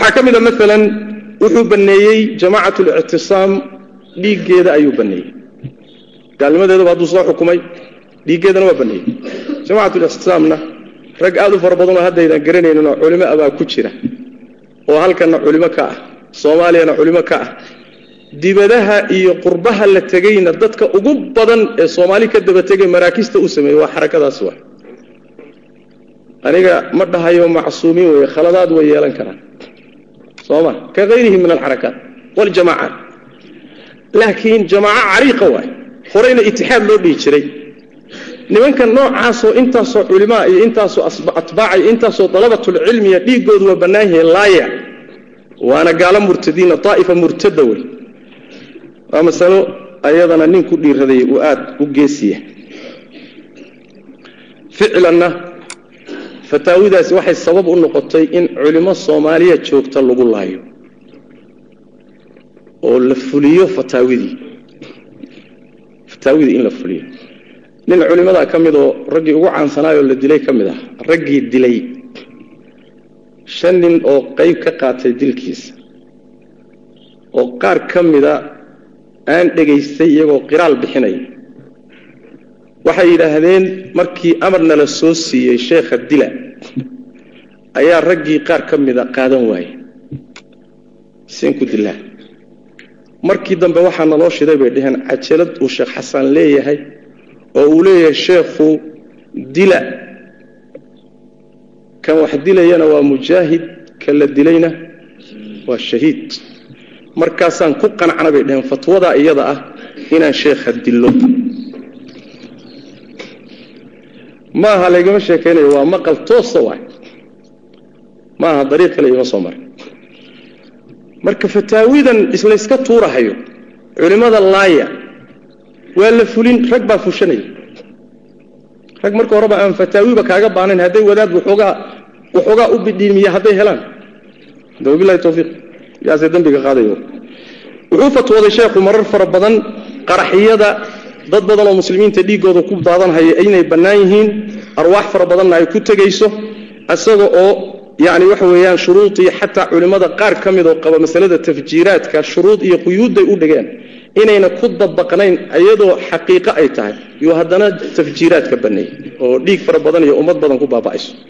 waxaa ka mid a maalan wuxuu banneeyey jamacat lictisaam dhiiggeeda ayuu banneeyey gaalnimadeedaba hadduu soo xukumay dhiiggeedana waa banneeyey jamacat lictisaamna rag aad u fara badanoo haddaydan garanayninoo culimo abaa ku jira oo halkanna culimo ka ah soomaaliyana culimo ka ah dibadaha iyo qurbaha la tegayna dadka ugu badan ee soomaali ka daba tegay maraakista u sameeyey waa xarakadaas wa aniga ma dhahayo macsuumiin weeye khaladaad way yeelan karaan soo ma ka hayrihi min alxarakaat waljamaacaat laakiin jamaaco cariiqa waay horeyna itixaad loo dhihi jiray nimanka noocaasoo intaasoo culimaa iyo intaasoo atbaaca iyo intaasoo dalabatulcilmiya dhiiggoodu waa bannaan yahay laaya waana gaalo murtadiina daa'ifa murtada wey waa masalo ayadana nin ku dhiiraday uu aad u geesiya ficlanna fataawidaasi waxay sabab u noqotay in culimo soomaaliya joogta lagu laayo oo la fuliyo fataawidii fataawidii in la fuliyo nin culimadaa ka mid oo raggii ugu caansanaayoo la dilay ka mid ah raggii dilay shan nin oo qayb ka qaatay dilkiisa oo qaar ka mida aan dhegaystay iyagoo qiraal bixinaya waxay yidhaahdeen markii amarna la soo siiyey sheekha dila ayaa raggii qaar ka mida qaadan waaye seen ku dilaa markii dambe waxaa naloo shiday bay dhaheen cajalad uu sheekh xasan leeyahay oo uu leeyahay sheekhu dila kan wax dilayana waa mujaahid kan la dilayna waa shahiid markaasaan ku qancana bay dhaheen fatwadaa iyada ah inaan sheekha dillo ma aha laygama sheekaynayo waa maqal toosa waay ma aha dariiq kale ima soo maray marka fataawidan islayska tuurahayo culimmada laaya waa la fulin rag baa fushanaya rag marka horeba aan fataawiba kaaga baanayn hadday wadaad waxoogaa waxoogaa u bidhiimiya hadday helaan wabilahi towfiiq yaase dembiga qaadayo wuxuu fatwooday sheekhu marar fara badan qaraxiyada dad badan oo muslimiinta dhiiggooda ku daadanhaya inay bannaan yihiin arwaax fara badanna ay ku tegayso isaga oo yani waxa weeyaan shuruudii xataa culimmada qaar ka mid oo qaba masalada tafjiiraadka shuruud iyo quyuudday u dhigeen inayna ku dabaqnayn iyadoo xaqiiqo ay tahay yuu haddana tafjiiraadka banneeyey oo dhiig fara badan iyo ummad badan ku baaba'ayso